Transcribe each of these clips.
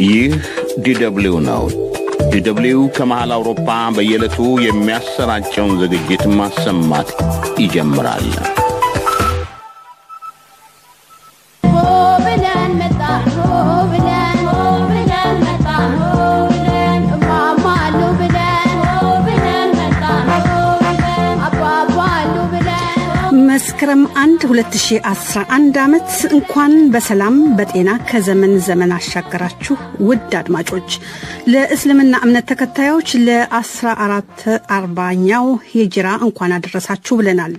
ይህ ዲደብሊው ነው። ዲደብሊው ከመሃል አውሮፓ በየዕለቱ የሚያሰራጨውን ዝግጅት ማሰማት ይጀምራል። መስከረም 1 2011 ዓመት እንኳን በሰላም በጤና ከዘመን ዘመን አሻገራችሁ ውድ አድማጮች። ለእስልምና እምነት ተከታዮች ለ14 አርባኛው ሂጅራ እንኳን አደረሳችሁ ብለናል።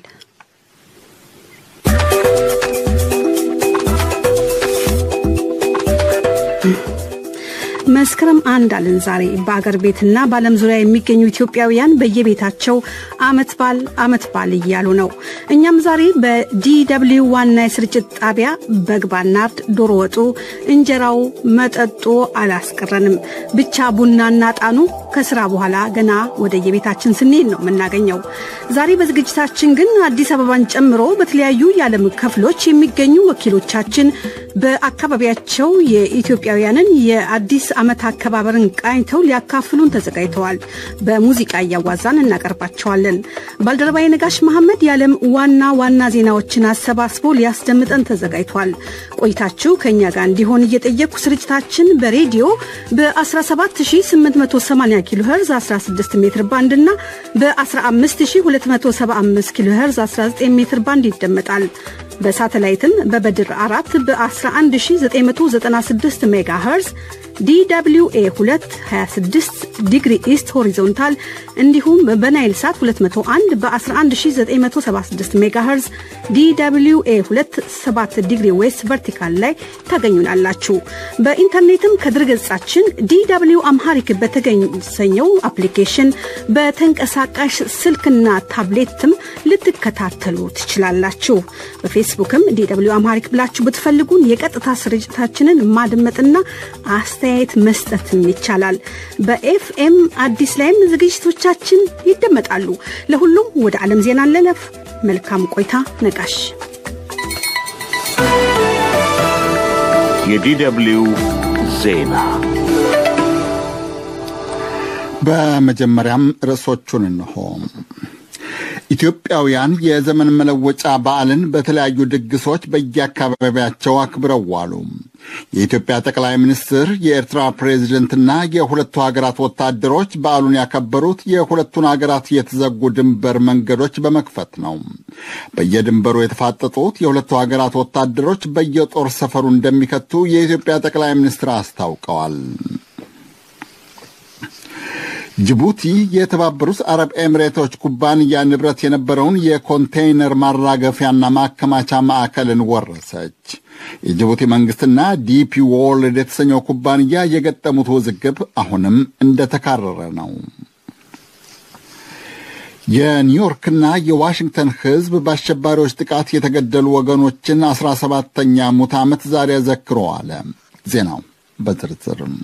መስከረም አንድ አልን ዛሬ በአገር ቤትና በዓለም ዙሪያ የሚገኙ ኢትዮጵያውያን በየቤታቸው አመት ባል አመት ባል እያሉ ነው። እኛም ዛሬ በዲደብሊው ዋና የስርጭት ጣቢያ በግ ባናርድ፣ ዶሮ ወጡ፣ እንጀራው፣ መጠጡ አላስቀረንም። ብቻ ቡናና ጣኑ ከስራ በኋላ ገና ወደ የቤታችን ስንሄድ ነው የምናገኘው። ዛሬ በዝግጅታችን ግን አዲስ አበባን ጨምሮ በተለያዩ የዓለም ክፍሎች የሚገኙ ወኪሎቻችን በአካባቢያቸው የኢትዮጵያውያንን የአዲስ ዓመት አከባበርን ቃኝተው ሊያካፍሉን ተዘጋጅተዋል። በሙዚቃ እያዋዛን እናቀርባቸዋለን። ባልደረባዬ ነጋሽ መሐመድ የዓለም ዋና ዋና ዜናዎችን አሰባስቦ ሊያስደምጠን ተዘጋጅቷል። ቆይታችሁ ከእኛ ጋር እንዲሆን እየጠየቅኩ ስርጭታችን በሬዲዮ በ17880 ኪሎ ሄርዝ 16 ሜትር ባንድ እና በ15275 ኪሎ ሄርዝ 19 ሜትር ባንድ ይደመጣል። በሳተላይትም በበድር አራት በ11996 ሜጋ ሄርዝ ዲw ኤ 226 ዲግሪ ኢስት ሆሪዞንታል እንዲሁም በናይል ሳት 201 በ11976 ሜጋ ሄርዝ ዲw ኤ 27 ዲግሪ ዌስት ቨርቲካል ላይ ታገኙናላችሁ። በኢንተርኔትም ከድረገጻችን ዲw አምሃሪክ በተገኘው አፕሊኬሽን በተንቀሳቃሽ ስልክና ታብሌትም ልትከታተሉ ትችላላችሁ። በፌስቡክም ዲw አምሃሪክ ብላችሁ ብትፈልጉን የቀጥታ ስርጭታችንን ማድመጥና አስተያየት መስጠትም ይቻላል። በኤፍኤም አዲስ ላይም ዝግጅቶቻችን ይደመጣሉ። ለሁሉም ወደ ዓለም ዜና እንለፍ። መልካም ቆይታ። ነቃሽ የዲደብሊው ዜና በመጀመሪያም ርዕሶቹን እንሆ። ኢትዮጵያውያን የዘመን መለወጫ በዓልን በተለያዩ ድግሶች በየአካባቢያቸው አክብረው ዋሉ። የኢትዮጵያ ጠቅላይ ሚኒስትር፣ የኤርትራ ፕሬዚደንትና የሁለቱ ሀገራት ወታደሮች በዓሉን ያከበሩት የሁለቱን ሀገራት የተዘጉ ድንበር መንገዶች በመክፈት ነው። በየድንበሩ የተፋጠጡት የሁለቱ ሀገራት ወታደሮች በየጦር ሰፈሩ እንደሚከቱ የኢትዮጵያ ጠቅላይ ሚኒስትር አስታውቀዋል። ጅቡቲ የተባበሩት አረብ ኤሚሬቶች ኩባንያ ንብረት የነበረውን የኮንቴይነር ማራገፊያና ማከማቻ ማዕከልን ወረሰች። የጅቡቲ መንግስትና ዲፒ ወርልድ የተሰኘው ኩባንያ የገጠሙት ውዝግብ አሁንም እንደተካረረ ነው። የኒውዮርክና የዋሽንግተን ሕዝብ በአሸባሪዎች ጥቃት የተገደሉ ወገኖችን አስራ ሰባተኛ ሙት ዓመት ዛሬ ዘክረዋል። ዜናው በዝርዝርም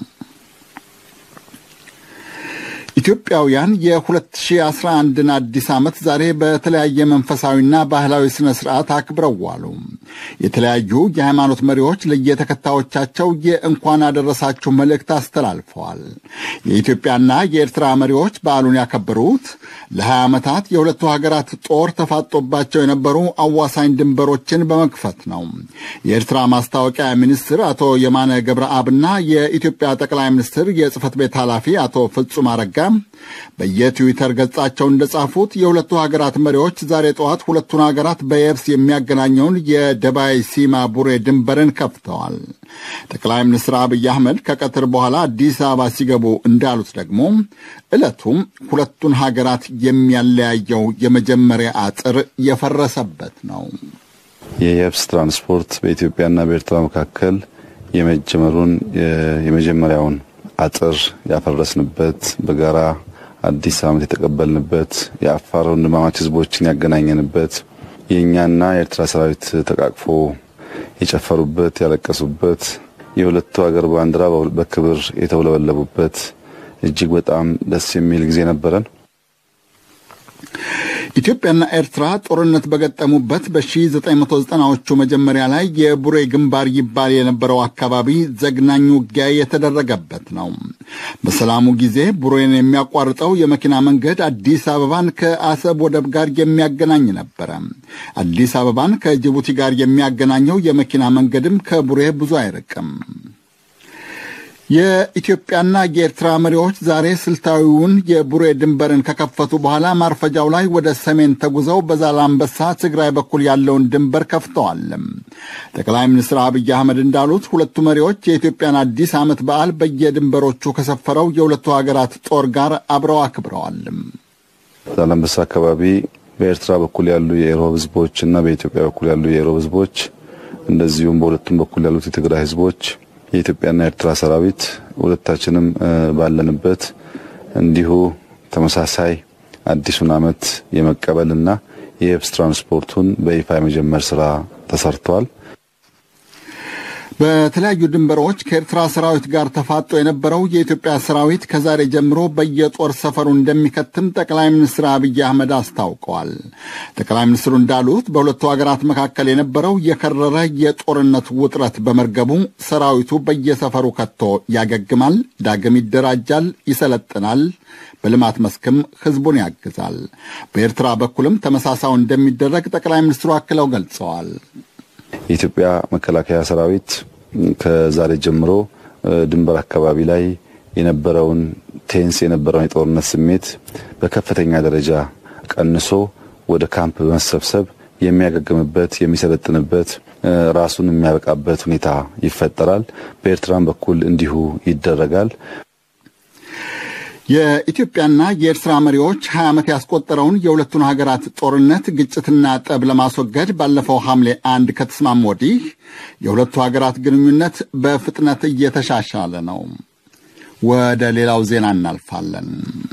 ኢትዮጵያውያን የ2011ን አዲስ ዓመት ዛሬ በተለያየ መንፈሳዊና ባህላዊ ሥነ ሥርዓት አክብረው ዋሉ። የተለያዩ የሃይማኖት መሪዎች ለየተከታዮቻቸው የእንኳን አደረሳችሁ መልእክት አስተላልፈዋል። የኢትዮጵያና የኤርትራ መሪዎች በዓሉን ያከበሩት ለ20 ዓመታት የሁለቱ ሀገራት ጦር ተፋጦባቸው የነበሩ አዋሳኝ ድንበሮችን በመክፈት ነው። የኤርትራ ማስታወቂያ ሚኒስትር አቶ የማነ ገብረአብና የኢትዮጵያ ጠቅላይ ሚኒስትር የጽህፈት ቤት ኃላፊ አቶ ፍጹም አረጋ በየትዊተር ገጻቸው እንደጻፉት የሁለቱ ሀገራት መሪዎች ዛሬ ጠዋት ሁለቱን ሀገራት በየብስ የሚያገናኘውን የደባይ ሲማ ቡሬ ድንበርን ከፍተዋል። ጠቅላይ ሚኒስትር አብይ አህመድ ከቀትር በኋላ አዲስ አበባ ሲገቡ እንዳሉት ደግሞ ዕለቱም ሁለቱን ሀገራት የሚያለያየው የመጀመሪያ አጥር የፈረሰበት ነው። የየብስ ትራንስፖርት በኢትዮጵያና በኤርትራ መካከል የመጀመሩን የመጀመሪያውን አጥር ያፈረስንበት በጋራ አዲስ ዓመት የተቀበልንበት የአፋር ወንድማማች ሕዝቦችን ያገናኘንበት የእኛና የኤርትራ ሰራዊት ተቃቅፎ የጨፈሩበት ያለቀሱበት የሁለቱ ሀገር ባንዲራ በክብር የተውለበለቡበት እጅግ በጣም ደስ የሚል ጊዜ ነበረን። ኢትዮጵያና ኤርትራ ጦርነት በገጠሙበት በ1990ዎቹ መጀመሪያ ላይ የቡሬ ግንባር ይባል የነበረው አካባቢ ዘግናኝ ውጊያ የተደረገበት ነው። በሰላሙ ጊዜ ቡሬን የሚያቋርጠው የመኪና መንገድ አዲስ አበባን ከአሰብ ወደብ ጋር የሚያገናኝ ነበረ። አዲስ አበባን ከጅቡቲ ጋር የሚያገናኘው የመኪና መንገድም ከቡሬ ብዙ አይርቅም። የኢትዮጵያና የኤርትራ መሪዎች ዛሬ ስልታዊውን የቡሬ ድንበርን ከከፈቱ በኋላ ማርፈጃው ላይ ወደ ሰሜን ተጉዘው በዛላምበሳ ትግራይ በኩል ያለውን ድንበር ከፍተዋል። ጠቅላይ ሚኒስትር አብይ አህመድ እንዳሉት ሁለቱ መሪዎች የኢትዮጵያን አዲስ ዓመት በዓል በየድንበሮቹ ከሰፈረው የሁለቱ ሀገራት ጦር ጋር አብረው አክብረዋል። ዛላምበሳ አካባቢ በኤርትራ በኩል ያሉ የኢሮብ ህዝቦች እና በኢትዮጵያ በኩል ያሉ የኢሮብ ህዝቦች እንደዚሁም በሁለቱም በኩል ያሉት የትግራይ ህዝቦች የኢትዮጵያና ኤርትራ ሰራዊት ሁለታችንም ባለንበት እንዲሁ ተመሳሳይ አዲሱን ዓመት የመቀበልና የየብስ ትራንስፖርቱን በይፋ የመጀመር ስራ ተሰርቷል። በተለያዩ ድንበሮች ከኤርትራ ሰራዊት ጋር ተፋጦ የነበረው የኢትዮጵያ ሰራዊት ከዛሬ ጀምሮ በየጦር ሰፈሩ እንደሚከትም ጠቅላይ ሚኒስትር አብይ አህመድ አስታውቀዋል። ጠቅላይ ሚኒስትሩ እንዳሉት በሁለቱ ሀገራት መካከል የነበረው የከረረ የጦርነት ውጥረት በመርገቡ ሰራዊቱ በየሰፈሩ ከቶ ያገግማል፣ ዳግም ይደራጃል፣ ይሰለጥናል፣ በልማት መስክም ህዝቡን ያግዛል። በኤርትራ በኩልም ተመሳሳዩ እንደሚደረግ ጠቅላይ ሚኒስትሩ አክለው ገልጸዋል። የኢትዮጵያ መከላከያ ሰራዊት ከዛሬ ጀምሮ ድንበር አካባቢ ላይ የነበረውን ቴንስ የነበረውን የጦርነት ስሜት በከፍተኛ ደረጃ ቀንሶ ወደ ካምፕ በመሰብሰብ የሚያገግምበት የሚሰለጥንበት ራሱን የሚያበቃበት ሁኔታ ይፈጠራል። በኤርትራም በኩል እንዲሁ ይደረጋል። የኢትዮጵያና የኤርትራ መሪዎች 20 ዓመት ያስቆጠረውን የሁለቱን ሀገራት ጦርነት ግጭትና ጠብ ለማስወገድ ባለፈው ሐምሌ አንድ ከተስማሙ ወዲህ የሁለቱ ሀገራት ግንኙነት በፍጥነት እየተሻሻለ ነው። ወደ ሌላው ዜና እናልፋለን።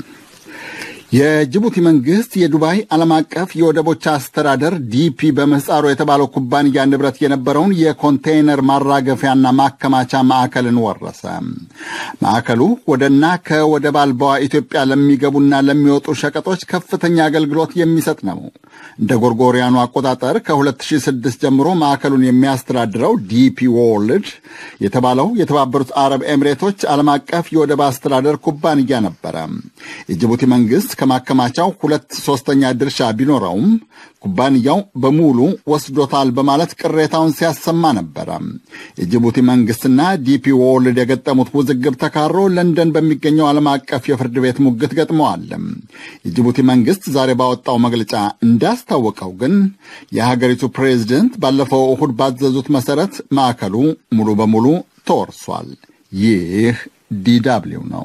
የጅቡቲ መንግስት የዱባይ ዓለም አቀፍ የወደቦች አስተዳደር ዲፒ በምህፃሩ የተባለው ኩባንያ ንብረት የነበረውን የኮንቴይነር ማራገፊያና ማከማቻ ማዕከልን ወረሰ። ማዕከሉ ወደና ከወደብ አልባዋ ኢትዮጵያ ለሚገቡና ለሚወጡ ሸቀጦች ከፍተኛ አገልግሎት የሚሰጥ ነው። እንደ ጎርጎሪያኑ አቆጣጠር ከ2006 ጀምሮ ማዕከሉን የሚያስተዳድረው ዲፒ ወርልድ የተባለው የተባበሩት አረብ ኤሚሬቶች ዓለም አቀፍ የወደብ አስተዳደር ኩባንያ ነበረ። የጅቡቲ መንግስት ከማከማቻው ሁለት ሶስተኛ ድርሻ ቢኖረውም ኩባንያው በሙሉ ወስዶታል በማለት ቅሬታውን ሲያሰማ ነበረ። የጅቡቲ መንግስትና ዲፒ ወርልድ የገጠሙት ውዝግብ ተካሮ ለንደን በሚገኘው ዓለም አቀፍ የፍርድ ቤት ሙግት ገጥመዋል። የጅቡቲ መንግስት ዛሬ ባወጣው መግለጫ እንዳስታወቀው ግን የሀገሪቱ ፕሬዝደንት ባለፈው እሁድ ባዘዙት መሰረት ማዕከሉ ሙሉ በሙሉ ተወርሷል። ይህ ዲዳብሊው ነው።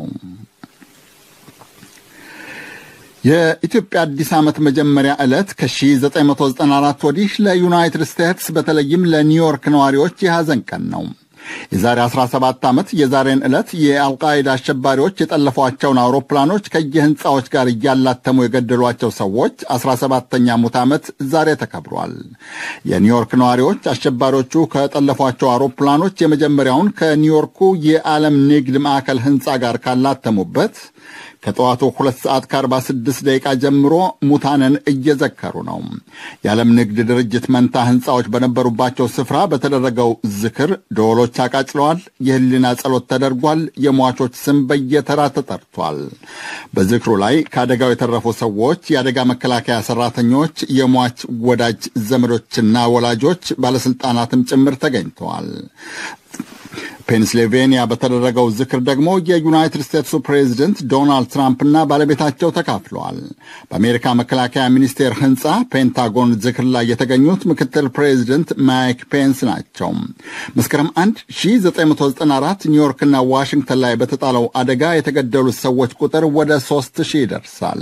የኢትዮጵያ አዲስ ዓመት መጀመሪያ ዕለት ከ1994 ወዲህ ለዩናይትድ ስቴትስ በተለይም ለኒውዮርክ ነዋሪዎች የሐዘን ቀን ነው። የዛሬ 17 ዓመት የዛሬን ዕለት የአልቃይዳ አሸባሪዎች የጠለፏቸውን አውሮፕላኖች ከየህንፃዎች ጋር እያላተሙ የገደሏቸው ሰዎች 17ተኛ ሙት ዓመት ዛሬ ተከብሯል። የኒውዮርክ ነዋሪዎች አሸባሪዎቹ ከጠለፏቸው አውሮፕላኖች የመጀመሪያውን ከኒውዮርኩ የዓለም ንግድ ማዕከል ህንፃ ጋር ካላተሙበት ከጠዋቱ ሁለት ሰዓት ከ46 ደቂቃ ጀምሮ ሙታንን እየዘከሩ ነው። የዓለም ንግድ ድርጅት መንታ ህንፃዎች በነበሩባቸው ስፍራ በተደረገው ዝክር ደወሎች አቃጭለዋል። የህሊና ጸሎት ተደርጓል። የሟቾች ስም በየተራ ተጠርቷል። በዝክሩ ላይ ከአደጋው የተረፉ ሰዎች፣ የአደጋ መከላከያ ሰራተኞች፣ የሟች ወዳጅ ዘመዶችና ወላጆች፣ ባለስልጣናትም ጭምር ተገኝተዋል። ፔንስልቬንያ በተደረገው ዝክር ደግሞ የዩናይትድ ስቴትሱ ፕሬዚደንት ዶናልድ ትራምፕና ባለቤታቸው ተካፍለዋል። በአሜሪካ መከላከያ ሚኒስቴር ህንፃ ፔንታጎን ዝክር ላይ የተገኙት ምክትል ፕሬዚደንት ማይክ ፔንስ ናቸው። መስከረም 1 1994 ኒውዮርክና ዋሽንግተን ላይ በተጣለው አደጋ የተገደሉት ሰዎች ቁጥር ወደ 3000 ይደርሳል።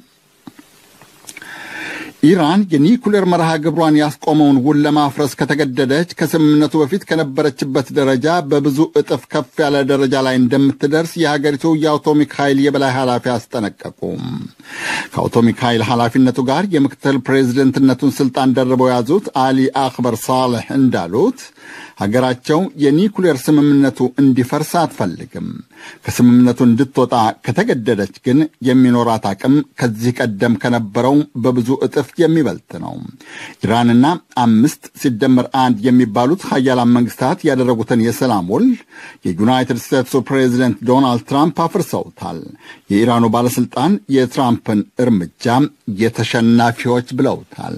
ኢራን የኒኩሌር መርሃ ግብሯን ያስቆመውን ውል ለማፍረስ ከተገደደች ከስምምነቱ በፊት ከነበረችበት ደረጃ በብዙ እጥፍ ከፍ ያለ ደረጃ ላይ እንደምትደርስ የሀገሪቱ የአቶሚክ ኃይል የበላይ ኃላፊ አስጠነቀቁ። ከአቶሚክ ኃይል ኃላፊነቱ ጋር የምክትል ፕሬዚደንትነቱን ስልጣን ደርበው የያዙት አሊ አክበር ሳልህ እንዳሉት ሀገራቸው የኒኩሌር ስምምነቱ እንዲፈርስ አትፈልግም። ከስምምነቱ እንድትወጣ ከተገደደች ግን የሚኖራት አቅም ከዚህ ቀደም ከነበረው በብዙ እጥፍ የሚበልጥ ነው። ኢራንና አምስት ሲደመር አንድ የሚባሉት ሀያላን መንግስታት ያደረጉትን የሰላም ውል የዩናይትድ ስቴትሱ ፕሬዚደንት ዶናልድ ትራምፕ አፍርሰውታል። የኢራኑ ባለሥልጣን የትራምፕን እርምጃ የተሸናፊዎች ብለውታል።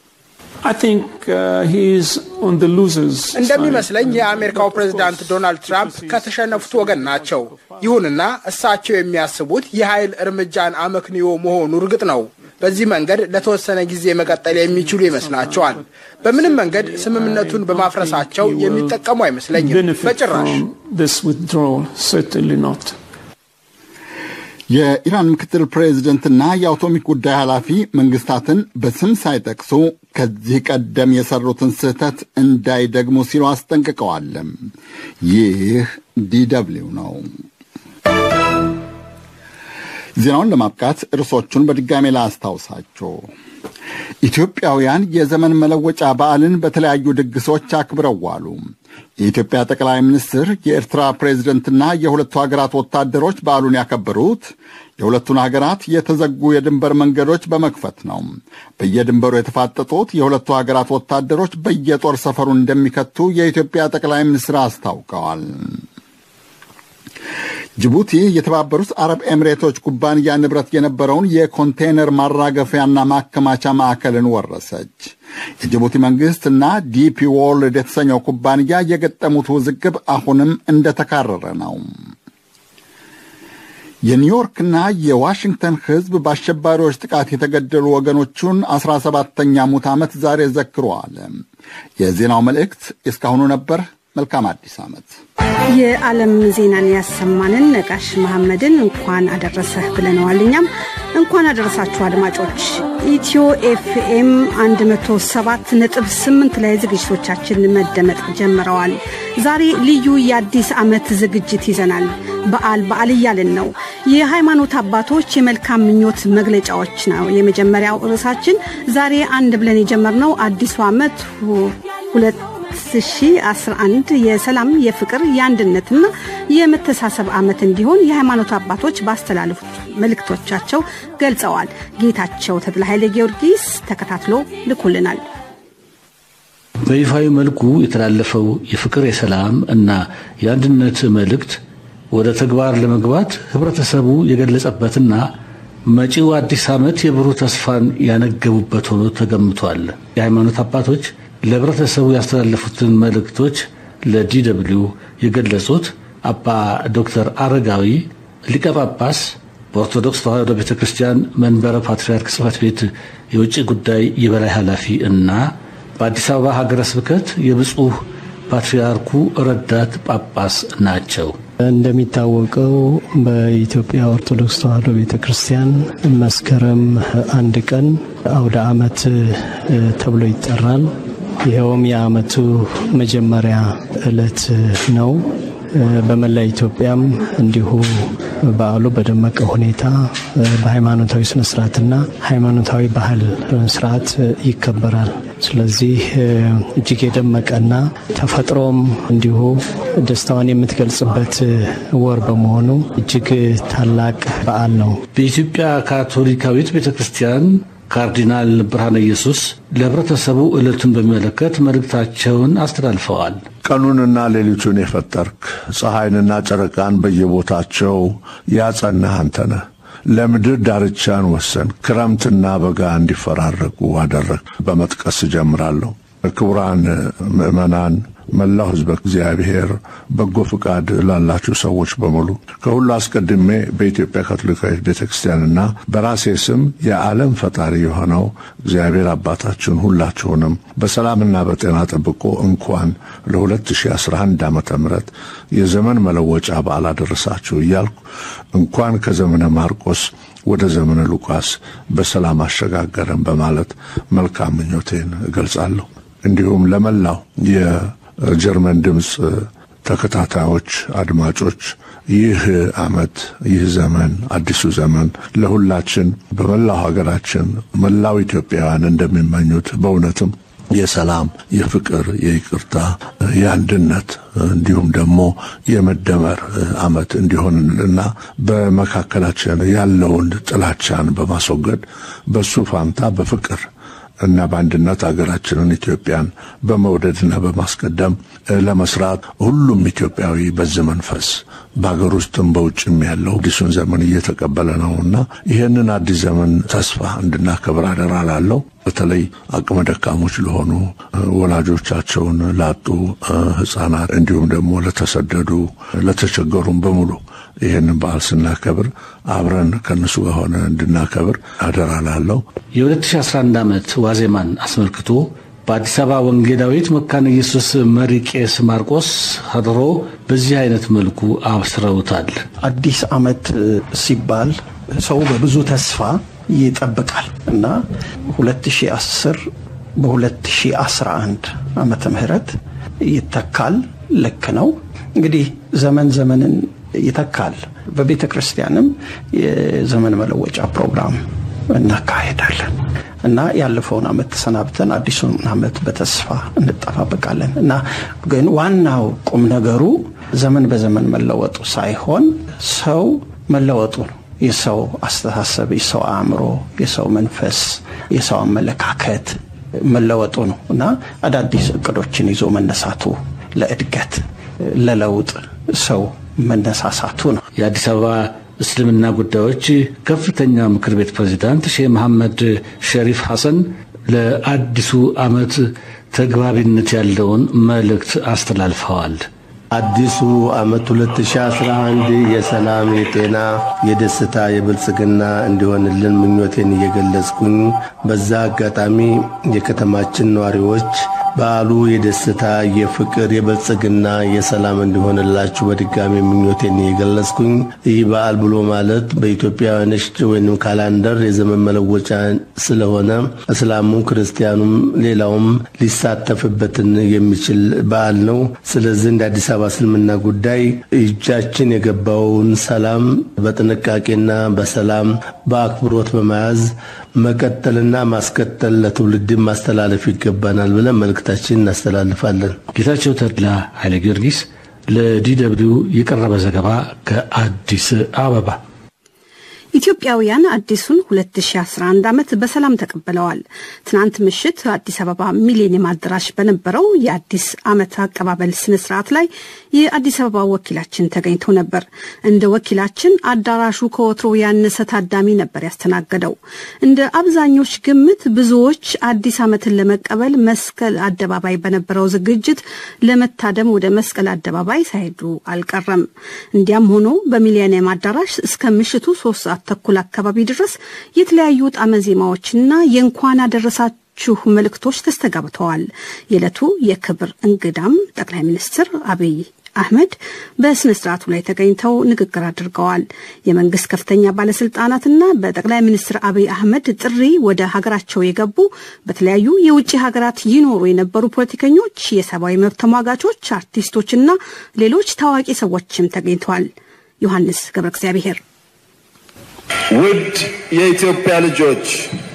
እንደሚመስለኝ የአሜሪካው ፕሬዝዳንት ዶናልድ ትራምፕ ከተሸነፉት ወገን ናቸው። ይሁንና እሳቸው የሚያስቡት የኃይል እርምጃን አመክንዮ መሆኑ እርግጥ ነው። በዚህ መንገድ ለተወሰነ ጊዜ መቀጠል የሚችሉ ይመስላቸዋል። በምንም መንገድ ስምምነቱን በማፍረሳቸው የሚጠቀሙ አይመስለኝም በጭራሽ። የኢራን ምክትል ፕሬዚደንትና የአቶሚክ ጉዳይ ኃላፊ መንግስታትን በስም ሳይጠቅሱ ከዚህ ቀደም የሰሩትን ስህተት እንዳይደግሙ ሲሉ አስጠንቅቀዋል። ይህ ዲደብሊው ነው። ዜናውን ለማብቃት ርዕሶቹን በድጋሜ ላስታውሳችሁ። ኢትዮጵያውያን የዘመን መለወጫ በዓልን በተለያዩ ድግሶች አክብረው ዋሉ። የኢትዮጵያ ጠቅላይ ሚኒስትር የኤርትራ ፕሬዝደንትና የሁለቱ ሀገራት ወታደሮች በዓሉን ያከበሩት የሁለቱን ሀገራት የተዘጉ የድንበር መንገዶች በመክፈት ነው። በየድንበሩ የተፋጠጡት የሁለቱ ሀገራት ወታደሮች በየጦር ሰፈሩ እንደሚከቱ የኢትዮጵያ ጠቅላይ ሚኒስትር አስታውቀዋል። ጅቡቲ የተባበሩት አረብ ኤሚሬቶች ኩባንያ ንብረት የነበረውን የኮንቴይነር ማራገፊያና ማከማቻ ማዕከልን ወረሰች። የጅቡቲ መንግሥትና ዲፒ ወርልድ የተሰኘው ኩባንያ የገጠሙት ውዝግብ አሁንም እንደተካረረ ነው። የኒውዮርክና የዋሽንግተን ሕዝብ በአሸባሪዎች ጥቃት የተገደሉ ወገኖቹን አስራ ሰባተኛ ሙት ዓመት ዛሬ ዘክረዋል። የዜናው መልእክት እስካሁኑ ነበር። መልካም አዲስ ዓመት። የዓለም ዜናን ያሰማንን ነጋሽ መሐመድን እንኳን አደረሰህ ብለነዋል። እኛም እንኳን አደረሳችሁ አድማጮች። ኢትዮ ኤፍኤም 107 ነጥብ 8 ላይ ዝግጅቶቻችን መደመጥ ጀምረዋል። ዛሬ ልዩ የአዲስ ዓመት ዝግጅት ይዘናል። በዓል በዓል እያልን ነው። የሃይማኖት አባቶች የመልካም ምኞት መግለጫዎች ነው የመጀመሪያው ርዕሳችን። ዛሬ አንድ ብለን የጀመርነው አዲሱ ዓመት ሁለት 2011 የሰላም የፍቅር የአንድነትና የመተሳሰብ ዓመት እንዲሆን የሃይማኖት አባቶች ባስተላለፉት መልእክቶቻቸው ገልጸዋል። ጌታቸው ተድላ ኃይለ ጊዮርጊስ ተከታትሎ ልኮልናል። በይፋዊ መልኩ የተላለፈው የፍቅር የሰላም እና የአንድነት መልእክት ወደ ተግባር ለመግባት ህብረተሰቡ የገለጸበትና መጪው አዲስ ዓመት የብሩህ ተስፋን ያነገቡበት ሆኖ ተገምቷል። የሃይማኖት አባቶች ለህብረተሰቡ ያስተላለፉትን መልእክቶች ለዲደብሊው የገለጹት አባ ዶክተር አረጋዊ ሊቀ ጳጳስ በኦርቶዶክስ ተዋሕዶ ቤተ ክርስቲያን መንበረ ፓትርያርክ ጽሕፈት ቤት የውጭ ጉዳይ የበላይ ኃላፊ እና በአዲስ አበባ ሀገረ ስብከት የብፁዕ ፓትርያርኩ ረዳት ጳጳስ ናቸው። እንደሚታወቀው በኢትዮጵያ ኦርቶዶክስ ተዋሕዶ ቤተ ክርስቲያን መስከረም አንድ ቀን አውደ ዓመት ተብሎ ይጠራል። ይኸውም የዓመቱ መጀመሪያ ዕለት ነው። በመላ ኢትዮጵያም እንዲሁ በዓሉ በደመቀ ሁኔታ በሃይማኖታዊ ስነስርዓትና ሃይማኖታዊ ባህል ስርዓት ይከበራል። ስለዚህ እጅግ የደመቀና ተፈጥሮም እንዲሁ ደስታዋን የምትገልጽበት ወር በመሆኑ እጅግ ታላቅ በዓል ነው። በኢትዮጵያ ካቶሊካዊት ቤተ ክርስቲያን ካርዲናል ብርሃነ ኢየሱስ ለህብረተሰቡ ዕለቱን በሚመለከት መልእክታቸውን አስተላልፈዋል። ቀኑንና ሌሊቱን የፈጠርክ ፀሐይንና ጨረቃን በየቦታቸው ያጸናህ አንተ ነህ። ለምድር ዳርቻን ወሰን፣ ክረምትና በጋ እንዲፈራረቁ አደረግ። በመጥቀስ እጀምራለሁ። ክቡራን ምዕመናን፣ መላው ሕዝበ እግዚአብሔር፣ በጎ ፍቃድ ላላችሁ ሰዎች በሙሉ ከሁሉ አስቀድሜ በኢትዮጵያ ካቶሊካዊት ቤተ ክርስቲያንና በራሴ ስም የዓለም ፈጣሪ የሆነው እግዚአብሔር አባታችን ሁላችሁንም በሰላምና በጤና ጠብቆ እንኳን ለ2011 ዓመተ ምህረት የዘመን መለወጫ በዓል አደረሳችሁ እያልኩ እንኳን ከዘመነ ማርቆስ ወደ ዘመነ ሉቃስ በሰላም አሸጋገረን በማለት መልካም ምኞቴን እገልጻለሁ። እንዲሁም ለመላው የጀርመን ድምፅ ተከታታዮች፣ አድማጮች ይህ ዓመት ይህ ዘመን አዲሱ ዘመን ለሁላችን በመላው ሀገራችን መላው ኢትዮጵያውያን እንደሚመኙት በእውነትም የሰላም፣ የፍቅር፣ የይቅርታ፣ የአንድነት እንዲሁም ደግሞ የመደመር ዓመት እንዲሆንልና በመካከላችን ያለውን ጥላቻን በማስወገድ በሱ ፋንታ በፍቅር እና በአንድነት ሀገራችንን ኢትዮጵያን በመውደድና በማስቀደም ለመስራት ሁሉም ኢትዮጵያዊ በዚህ መንፈስ በሀገር ውስጥም በውጭም ያለው አዲሱን ዘመን እየተቀበለ ነውና ይህንን አዲስ ዘመን ተስፋ እንድናከብር አደራ ላለው በተለይ አቅመ ደካሞች ለሆኑ ወላጆቻቸውን ላጡ ሕፃናት እንዲሁም ደግሞ ለተሰደዱ ለተቸገሩም በሙሉ ይህንን በዓል ስናከብር አብረን ከእነሱ ጋር ሆነ እንድናከብር አደራ ላለው የ2011 ዓመት ዋዜማን አስመልክቶ በአዲስ አበባ ወንጌላዊት መካነ ኢየሱስ መሪ ቄስ ማርቆስ ሀድሮ በዚህ አይነት መልኩ አብስረውታል። አዲስ ዓመት ሲባል ሰው በብዙ ተስፋ ይጠብቃል እና 2010 በ2011 ዓመተ ምህረት ይተካል። ልክ ነው። እንግዲህ ዘመን ዘመንን ይተካል። በቤተ ክርስቲያንም የዘመን መለወጫ ፕሮግራም እናካሄዳለን እና ያለፈውን ዓመት ተሰናብተን አዲሱን ዓመት በተስፋ እንጠባበቃለን እና ግን ዋናው ቁም ነገሩ ዘመን በዘመን መለወጡ ሳይሆን ሰው መለወጡ ነው። የሰው አስተሳሰብ፣ የሰው አእምሮ፣ የሰው መንፈስ፣ የሰው አመለካከት መለወጡ ነው እና አዳዲስ እቅዶችን ይዞ መነሳቱ ለእድገት ለለውጥ ሰው መነሳሳቱ ነው። የአዲስ አበባ እስልምና ጉዳዮች ከፍተኛ ምክር ቤት ፕሬዚዳንት ሼህ መሐመድ ሸሪፍ ሐሰን ለአዲሱ ዓመት ተግባቢነት ያለውን መልእክት አስተላልፈዋል። አዲሱ ዓመት 2011 የሰላም፣ የጤና፣ የደስታ፣ የብልጽግና እንዲሆንልን ምኞቴን እየገለጽኩኝ በዛ አጋጣሚ የከተማችን ነዋሪዎች በዓሉ የደስታ፣ የፍቅር፣ የብልጽግና፣ የሰላም እንዲሆንላችሁ በድጋሚ ምኞቴን እየገለጽኩኝ ይህ በዓል ብሎ ማለት በኢትዮጵያውያኖች ወይም ካላንደር የዘመን መለወጫ ስለሆነ እስላሙም ክርስቲያኑም ሌላውም ሊሳተፍበትን የሚችል በዓል ነው። ስለዚህ እንደ አዲስ አበባ እስልምና ጉዳይ እጃችን የገባውን ሰላም በጥንቃቄና በሰላም በአክብሮት በመያዝ መቀጠልና ማስቀጠል ለትውልድ ማስተላለፍ ይገባናል ብለን መልእክታችን እናስተላልፋለን። ጌታቸው ተድላ ኃይለ ጊዮርጊስ ለዲ ደብልዩ የቀረበ ዘገባ ከአዲስ አበባ። ኢትዮጵያውያን አዲሱን 2011 ዓመት በሰላም ተቀብለዋል። ትናንት ምሽት አዲስ አበባ ሚሌኒየም አዳራሽ በነበረው የአዲስ ዓመት አቀባበል ስነ ስርዓት ላይ የአዲስ አበባ ወኪላችን ተገኝቶ ነበር። እንደ ወኪላችን አዳራሹ ከወትሮ ያነሰ ታዳሚ ነበር ያስተናገደው። እንደ አብዛኞች ግምት ብዙዎች አዲስ ዓመትን ለመቀበል መስቀል አደባባይ በነበረው ዝግጅት ለመታደም ወደ መስቀል አደባባይ ሳይሄዱ አልቀረም። እንዲያም ሆኖ በሚሊኒየም አዳራሽ እስከ ምሽቱ ሶስት ሰዓት ተኩል አካባቢ ድረስ የተለያዩ ጣዕመ ዜማዎችና የእንኳን አደረሳችሁ መልእክቶች ተስተጋብተዋል። የዕለቱ የክብር እንግዳም ጠቅላይ ሚኒስትር አብይ አህመድ በስነ ስርዓቱ ላይ ተገኝተው ንግግር አድርገዋል። የመንግስት ከፍተኛ ባለስልጣናትና በጠቅላይ ሚኒስትር አብይ አህመድ ጥሪ ወደ ሀገራቸው የገቡ በተለያዩ የውጭ ሀገራት ይኖሩ የነበሩ ፖለቲከኞች፣ የሰብአዊ መብት ተሟጋቾች፣ አርቲስቶችና ሌሎች ታዋቂ ሰዎችም ተገኝተዋል። ዮሐንስ ገብረ እግዚአብሔር ውድ የኢትዮጵያ ልጆች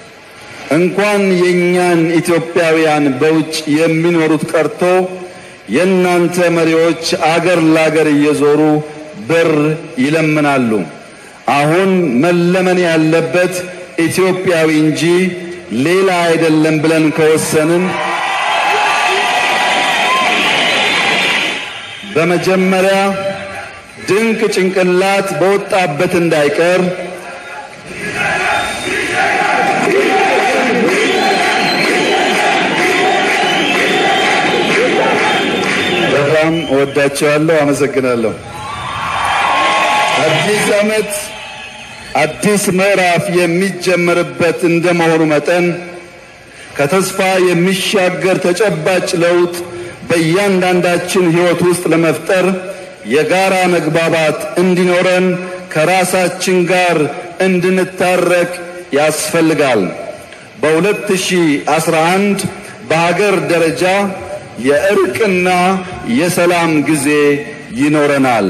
እንኳን የእኛን ኢትዮጵያውያን በውጭ የሚኖሩት ቀርቶ የእናንተ መሪዎች አገር ላገር እየዞሩ ብር ይለምናሉ። አሁን መለመን ያለበት ኢትዮጵያዊ እንጂ ሌላ አይደለም ብለን ከወሰንን በመጀመሪያ ድንቅ ጭንቅላት በወጣበት እንዳይቀር በጣም እወዳቸዋለሁ። አመሰግናለሁ። አዲስ ዓመት አዲስ ምዕራፍ የሚጀመርበት እንደመሆኑ መጠን ከተስፋ የሚሻገር ተጨባጭ ለውጥ በእያንዳንዳችን ሕይወት ውስጥ ለመፍጠር የጋራ መግባባት እንዲኖረን ከራሳችን ጋር እንድንታረቅ ያስፈልጋል። በ2011 በሀገር ደረጃ የእርቅና የሰላም ጊዜ ይኖረናል።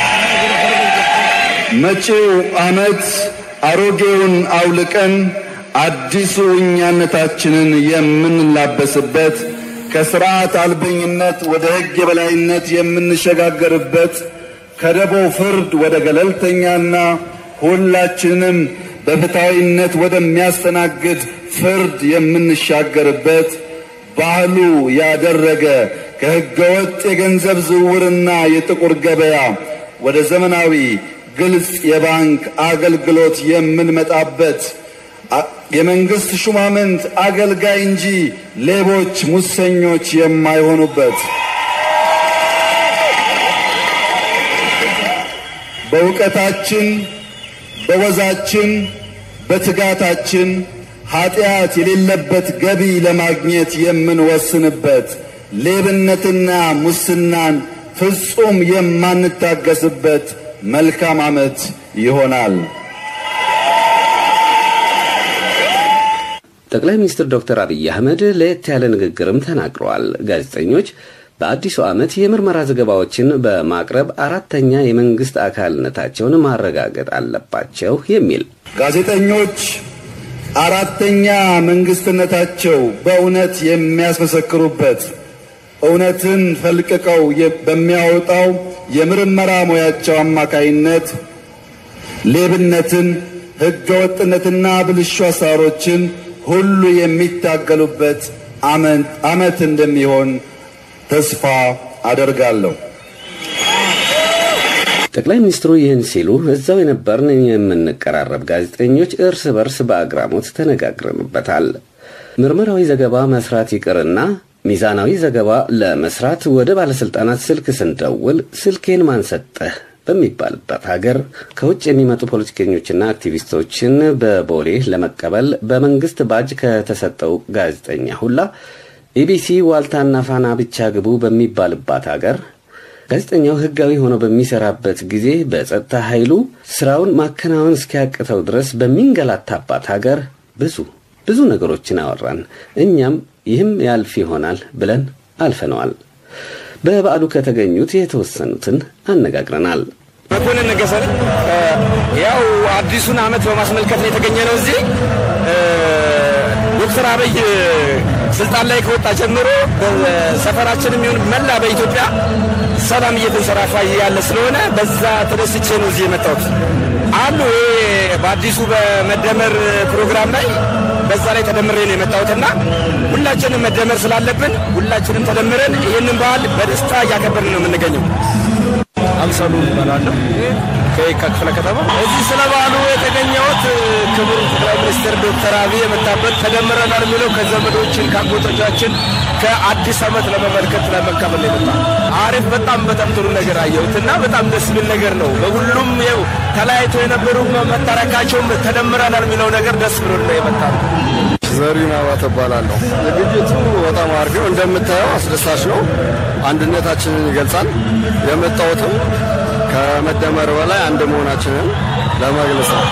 መጪው ዓመት አሮጌውን አውልቀን አዲሱ እኛነታችንን የምንላበስበት ከስርዓት አልበኝነት ወደ ሕግ የበላይነት የምንሸጋገርበት ከደቦ ፍርድ ወደ ገለልተኛና ሁላችንም በፍትሐዊነት ወደሚያስተናግድ ፍርድ የምንሻገርበት ባህሉ ያደረገ ከሕገወጥ የገንዘብ ዝውውርና የጥቁር ገበያ ወደ ዘመናዊ ግልጽ የባንክ አገልግሎት የምንመጣበት የመንግስት ሹማምንት አገልጋይ እንጂ ሌቦች፣ ሙሰኞች የማይሆኑበት በእውቀታችን፣ በወዛችን፣ በትጋታችን ኃጢአት የሌለበት ገቢ ለማግኘት የምንወስንበት ሌብነትና ሙስናን ፍጹም የማንታገስበት መልካም ዓመት ይሆናል። ጠቅላይ ሚኒስትር ዶክተር አብይ አህመድ ለየት ያለ ንግግርም ተናግረዋል። ጋዜጠኞች በአዲሱ ዓመት የምርመራ ዘገባዎችን በማቅረብ አራተኛ የመንግስት አካልነታቸውን ማረጋገጥ አለባቸው የሚል ጋዜጠኞች አራተኛ መንግስትነታቸው በእውነት የሚያስመሰክሩበት እውነትን ፈልቅቀው በሚያወጣው የምርመራ ሙያቸው አማካይነት ሌብነትን፣ ሕገወጥነትና ብልሹ አሰራሮችን ሁሉ የሚታገሉበት ዓመት እንደሚሆን ተስፋ አደርጋለሁ። ጠቅላይ ሚኒስትሩ ይህን ሲሉ እዛው የነበርን የምንቀራረብ ጋዜጠኞች እርስ በርስ በአግራሞት ተነጋግረንበታል። ምርመራዊ ዘገባ መስራት ይቅርና ሚዛናዊ ዘገባ ለመስራት ወደ ባለስልጣናት ስልክ ስንደውል ስልኬን ማን ሰጠህ በሚባልበት ሀገር ከውጭ የሚመጡ ፖለቲከኞችና አክቲቪስቶችን በቦሌ ለመቀበል በመንግስት ባጅ ከተሰጠው ጋዜጠኛ ሁላ ኢቢሲ፣ ዋልታና ፋና ብቻ ግቡ በሚባልባት ሀገር ጋዜጠኛው ህጋዊ ሆኖ በሚሰራበት ጊዜ በጸጥታ ኃይሉ ስራውን ማከናወን እስኪያቅተው ድረስ በሚንገላታባት ሀገር ብዙ ብዙ ነገሮችን አወራን። እኛም ይህም ያልፍ ይሆናል ብለን አልፈነዋል። በበዓሉ ከተገኙት የተወሰኑትን አነጋግረናል። መኮንን ነገሰን ያው አዲሱን ዓመት በማስመልከት ነው የተገኘ ነው። እዚህ ዶክተር አብይ ስልጣን ላይ ከወጣ ጀምሮ ሰፈራችን የሚሆን መላ በኢትዮጵያ ሰላም እየተንሰራፋ ያለ ስለሆነ በዛ ተደስቼ ነው እዚህ የመጣሁት። አሉ ይሄ በአዲሱ በመደመር ፕሮግራም ላይ በዛ ላይ ተደምሬ ነው የመጣሁትና ሁላችንም መደመር ስላለብን ሁላችንም ተደምረን ይህንን በዓል በደስታ እያከበርን ነው የምንገኘው። አምሳሉ እባላለሁ ከየካ ክፍለ ከተማ። እዚህ ስለ በዓሉ የተገኘሁት ክቡር ጠቅላይ ሚኒስትር ዶክተር አብይ የመጣበት ተደምረናል የሚለው ከዘመዶችን ከአጎቶቻችን ከአዲስ ዓመት ለመመልከት ለመካፈል የመጣ አሪፍ፣ በጣም በጣም ጥሩ ነገር አየሁት እና በጣም ደስ የሚል ነገር ነው። በሁሉም ይኸው ተለያይቶ የነበሩ መታረቃቸውም ተደምረናል የሚለው ነገር ደስ ብሎ ነው የመጣ ነው። ዘሪሁን አባተ እባላለሁ። ዝግጅቱ በጣም አሪፍ ነው። እንደምታየው አስደሳች ነው። አንድነታችንን ይገልጻል። የመጣሁትም ከመደመር በላይ አንድ መሆናችንን ለመግለጽ ነው።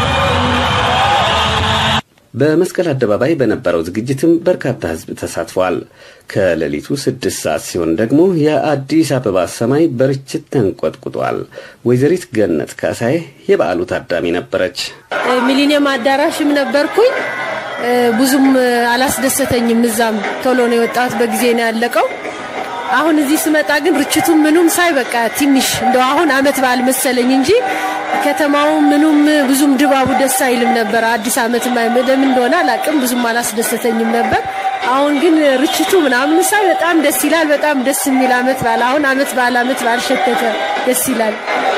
በመስቀል አደባባይ በነበረው ዝግጅትም በርካታ ሕዝብ ተሳትፏል። ከሌሊቱ ስድስት ሰዓት ሲሆን ደግሞ የአዲስ አበባ ሰማይ በርችት ተንቆጥቁጧል። ወይዘሪት ገነት ካሳዬ የበዓሉ ታዳሚ ነበረች። ሚሊኒየም አዳራሽም ነበርኩኝ። ብዙም አላስደሰተኝም። እዛም ቶሎ ነው የወጣሁት፣ በጊዜ ነው ያለቀው። አሁን እዚህ ስመጣ ግን ርችቱም ምኑም ሳይ በቃ ትንሽ እንደው አሁን አመት በዓል መሰለኝ እንጂ ከተማው ምኑም ብዙም ድባቡ ደስ አይልም ነበር። አዲስ አመት ለምን እንደሆነ አላቅም፣ ብዙም አላስደሰተኝም ነበር። አሁን ግን ርችቱ ምናምን ሳይ በጣም ደስ ይላል። በጣም ደስ የሚል አመት በዓል አሁን አመት በዓል አመት በዓል ሸተተ፣ ደስ ይላል።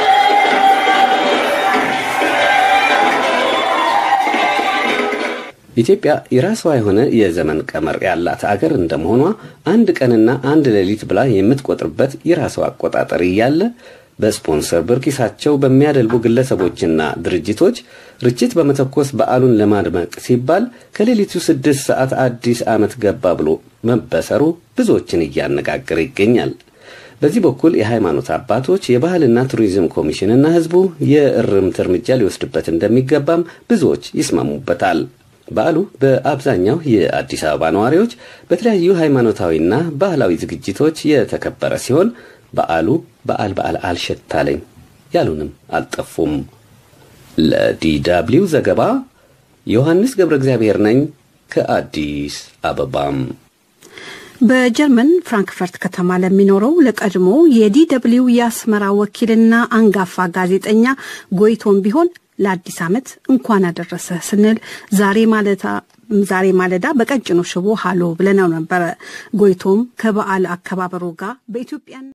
ኢትዮጵያ የራሷ የሆነ የዘመን ቀመር ያላት አገር እንደመሆኗ አንድ ቀንና አንድ ሌሊት ብላ የምትቆጥርበት የራሷ አቆጣጠር እያለ በስፖንሰር ብር ኪሳቸው በሚያደልቡ ግለሰቦችና ድርጅቶች ርችት በመተኮስ በዓሉን ለማድመቅ ሲባል ከሌሊቱ ስድስት ሰዓት አዲስ ዓመት ገባ ብሎ መበሰሩ ብዙዎችን እያነጋገረ ይገኛል። በዚህ በኩል የሃይማኖት አባቶች የባህልና ቱሪዝም ኮሚሽንና ሕዝቡ የእርምት እርምጃ ሊወስድበት እንደሚገባም ብዙዎች ይስማሙበታል። በዓሉ በአብዛኛው የአዲስ አበባ ነዋሪዎች በተለያዩ ሃይማኖታዊና ባህላዊ ዝግጅቶች የተከበረ ሲሆን በዓሉ በዓል በዓል አልሸታለኝ ያሉንም አልጠፉም። ለዲ ደብልዩ ዘገባ ዮሐንስ ገብረ እግዚአብሔር ነኝ ከአዲስ አበባም በጀርመን ፍራንክፈርት ከተማ ለሚኖረው ለቀድሞ የዲደብሊው የአስመራ ወኪልና አንጋፋ ጋዜጠኛ ጎይቶም ቢሆን ለአዲስ ዓመት እንኳን አደረሰ ስንል ዛሬ ማለታ ዛሬ ማለዳ በቀጭኑ ሽቦ ሃሎ ብለነው ነበረ። ጎይቶም ከበዓል አከባበሩ ጋር በኢትዮጵያ